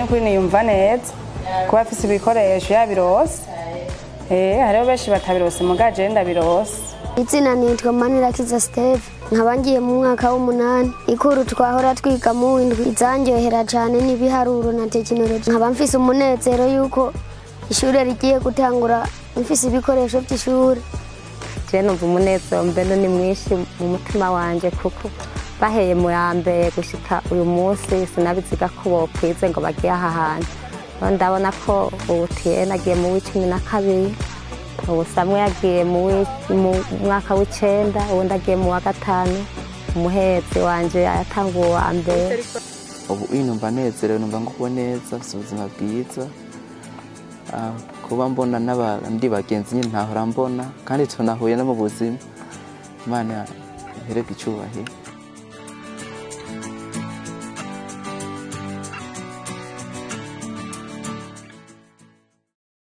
n'ukuri niyumva neza kuba afise ibikoresho yabirose eh hariho benshi batabirose muga je ndabirose izina nitwa manirakiza steve nkaba ngiye mu mwaka w'umunani ikuru twahora twiga mu windwi izanyohera cyane n'ibiharuro na tekinoloji nkaba mfise umunezero yuko ishuri rigiye gutangura mfise ibikoresho by'ishuri je numva umunezero mbene ni mwinshi mu mutima wanje kuko baheye mu ya mbere gushika uyu munsi sinabiziga ko bokwize ngo bagiye aha hantu Rero ndabona ko ubu tiyene agiye mu w'icumi na kabiri ubu samwe yagiye mu wi- mu mwaka w'icenda uwundi agiye mu wa gatanu umuhezi wanje yatanguye uwa mbere ubu uyu numva nezerewe numva nguwe neza mfite ubuzima bwiza Ah, kuba mbona n'abandi bagenzi nyine ntahora mbona kandi tunahuye no mu buzima imana ihererwe icyubahiro